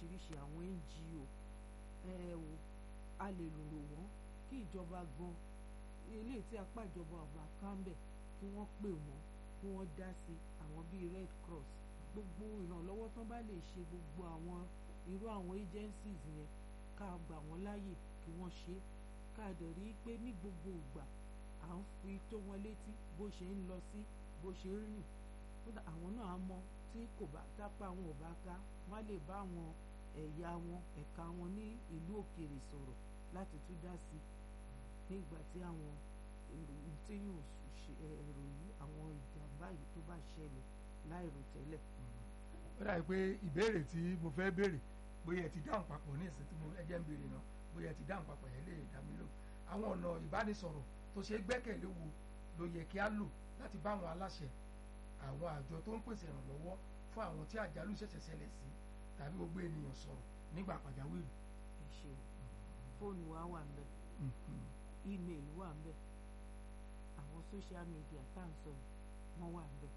oríṣiríṣi àwọn NGO ẹ o a lè rò wọ́n kí ìjọba gan eléyìí tí apá ìjọba ọba kánbẹ̀ kí wọ́n pè wọ́n kí wọ́n dá sí àwọn bíi Red Cross gbogbo ìrànlọ́wọ́ tán bá lè ṣe gbogbo àwọn irú àwọn agencies yẹn ká gbà wọ́n láàyè kí wọ́n ṣe ká dẹ̀ rí i pé ní gbogbo ìgbà à ń fi tó wọn létí bó ṣe ń lọ sí bó ṣe ń rìn kódà àwọn náà á mọ tí kò bá tápá wọn ò bá ká wọn á lè bá àwọn ẹ̀yà wọn ẹ̀ka wọn ní ìlú òkèèrè sọ̀rọ̀ láti tún dá sí nígbà tí àwọn èrò tí yóò ṣe ẹ̀rọ yìí àwọn ìjàmbá yìí tó bá ṣẹlẹ̀ láìrò tẹ́lẹ̀. ó dàbí pé ìbéèrè tí mo fẹ́ béèrè bóyá ẹ ti dáhùn papọ̀ ní ìsìn tí mo ẹjẹ́ ń béèrè náà bóyá ẹ ti dáhùn papọ̀ yẹn lè dá mi lò àwọn ọ̀nà ìbánisọ̀rọ̀ tó ṣe gbẹ́kẹ̀lé wo ló yẹ kí á lò láti bá àwọn aláṣẹ àwọn àjọ tó ń pèsè ìrànlọ́wọ́ fún àwọn tí àjálù ṣẹ̀ṣẹ̀ ṣẹlẹ̀ sí tàbí gbogbo ènìyàn sọ̀rọ̀ nígbà pàjáwìrì. ẹ ṣeun fóònù wa wà ń bẹ ímeèlì wà ń bẹ àwọn social media tá à ń sọ wọn wà ń bẹ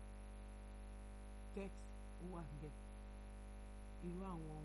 text wà ń bẹ irú àwọn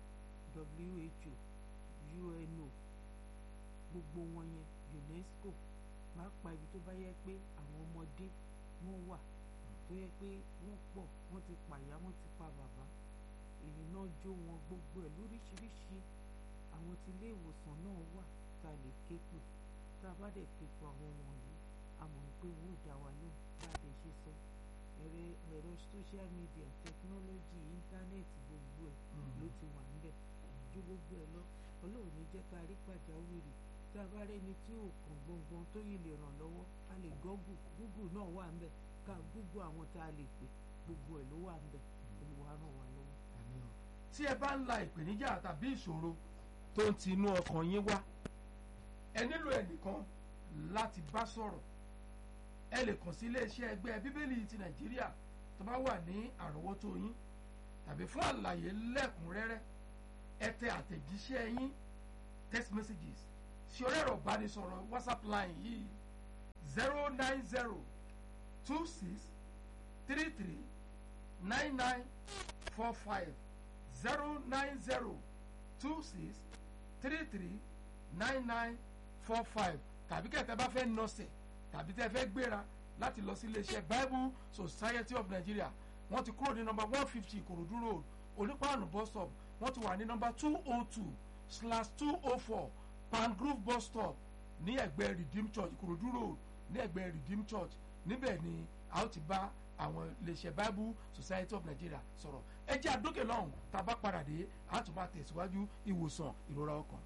WHO UNO gbogbo wọn yẹn UNESCO pàápàá ibi tó bá yẹ pé àwọn ọmọdé wọn wà tó yẹ pé wọ́n pọ̀ wọ́n ti pàyà wọ́n ti pa bàbá ìrìnà jó wọn gbogbo ẹ̀ lóríṣiríṣi àwọn tí ilé ìwòsàn náà wà tá a lè ké pè tá a bá dẹ̀ ké pè àwọn wọ̀nyí a mọ̀ pé wọ́n ò dá wa lóhùn bá a dẹ̀ ṣe sọ ẹ̀rọ ẹ̀rọ social media technology íńtánẹ́ẹ̀tì gbogbo ẹ̀ ló ti wà níbẹ̀ ju gbogbo ẹ̀ lọ ọlọ́run ní jẹ́ ká rí pàjáwìrì tí a bá rẹ́ni tí ò kàn gbọ̀ngbọ̀n tó yìí lè ràn lọ́wọ́ a lè gọ́gù gúgù náà wà níbẹ̀ ká gúgù àwọn tá a lè pè gbogbo ẹ̀ ló wà níbẹ̀ olùwà ràn wá lọ́wọ́. tí ẹ bá ń la ìpèníjà tàbí ìṣòro tó ń ti inú ọkàn yín wá ẹ nílò ẹnìkan láti bá sọ̀rọ̀ ẹ lè kàn sí iléeṣẹ́ ẹgbẹ́ bíbélì ti nàìjíríà tó bá wà ní àrọ́wọ́tó yín tàbí fún àlàyé lẹ́kùnrẹ́rẹ́ ẹ tẹ àtẹ̀jíṣẹ́ yín text messages sí orí ẹ̀rọ ìbánisọ̀rọ̀ whatsapp line yìí zero nine zero two six three three nine nine four five zero nine zero two six three three nine nine four five tàbí kẹ̀tẹ́ bá fẹ́ nọ́ọ̀sẹ̀ tàbí tẹ́ fẹ́ gbéra láti lọ sí iléeṣẹ́ bible society of nigeria wọ́n ti kúrò ní nọ́mbà one fifty ìkòròdú road onípaànù bus stop wọ́n ti wà ní nọ́mbà two oh two slash two oh four pangrove bus stop ní ẹ̀gbẹ́ redeem church ìkòròdú road ní ẹ̀gbẹ́ redeem church níbẹ̀ ni a ó ti bá àwọn iléeṣẹ́ bible society of nigeria sọ̀rọ̀ ẹ jẹ́ àdókè lọ́hùn tá a bá padà dé a tún máa tẹ̀síwájú ìwòsàn ìrora ọkàn.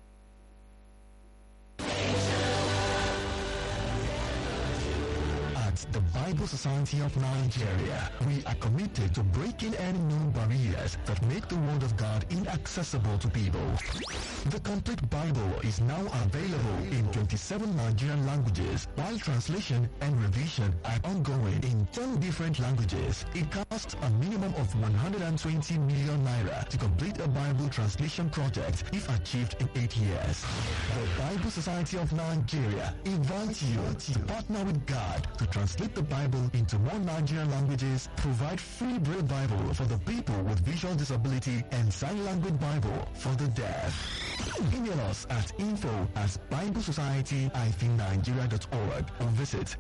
At the Bible Society of Nigeria, we are committed to breaking any known barriers that make the Word of God inaccessible to people. The complete Bible is now available in 27 Nigerian languages, while translation and revision are ongoing in 10 different languages. It costs a minimum of 120 million naira to complete a Bible translation project if achieved in 8 years. The Bible Society of Nigeria invites you to partner with God to translate the Bible into more Nigerian languages, provide free Braille Bible for the people with visual disability, and sign language Bible for the deaf. Email us at info at biblesociety-nigeria.org or visit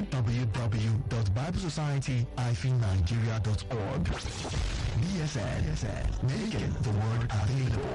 www.biblesociety-nigeria.org. BSN, BSN, making the word available.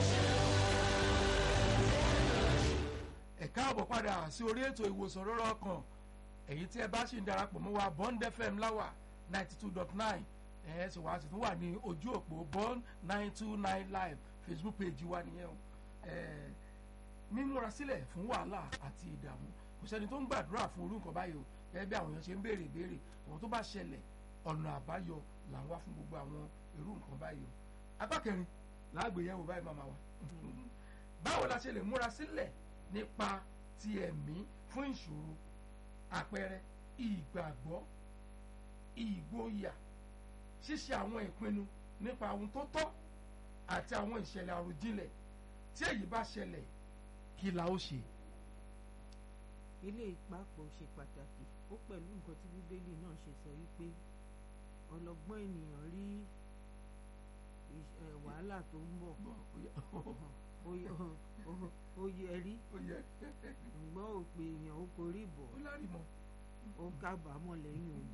ẹ káàbọ̀ padà sí orí ètò ìwòsàn rọ́rọ́ ọkàn èyí tí ẹ bá sì ń darapọ̀ mọ́ wa bond fm láwà ninety two dot nine ẹ sì wá sí tún wà ní ojú òpó bond nine two nine live facebook page wa nìyẹn o ẹ mímúra sílẹ̀ fún wàhálà àti ìdààmú kò sẹ́ni tó ń gbàdúrà fún orú nǹkan báyìí o gẹ́gẹ́ bí àwọn èèyàn ṣe ń béèrè ìbéèrè àwọn tó bá ṣẹlẹ̀ ọ̀nà àbáyọ là ń wá fún gbogbo àwọn irú nǹkan báyìí o apá kẹrin láàgbéyẹ̀wò báyìí máa ma wà báwo la ṣe lè múra sílẹ̀ nípa ti ẹ̀mí fún ìṣòro àpẹẹrẹ ìgbàgbọ́ ìgboyà ṣíṣe àwọn ìpinnu nípa ohun tó tọ́ àti àwọn ìṣẹ̀lẹ̀ àròjinlẹ̀ tí èyí bá ṣẹlẹ̀ kí la ó ṣe. ilé ìpapò ṣe pàtàkì ó pẹ̀lú nǹkan tí bíbélì náà ṣe sọ wípé ọlọ́gbọ́n ènìyàn rí iṣ- ẹ, wàhálà tó ń bọ̀ bọ̀ ó yẹ ó yẹ- ó- ó yẹ rí ó yẹ ǹgbọ́n òpè èèyàn ó korí bọ̀ ó lárí mọ́ ó kábàámọ̀ lẹ́yìn ògbà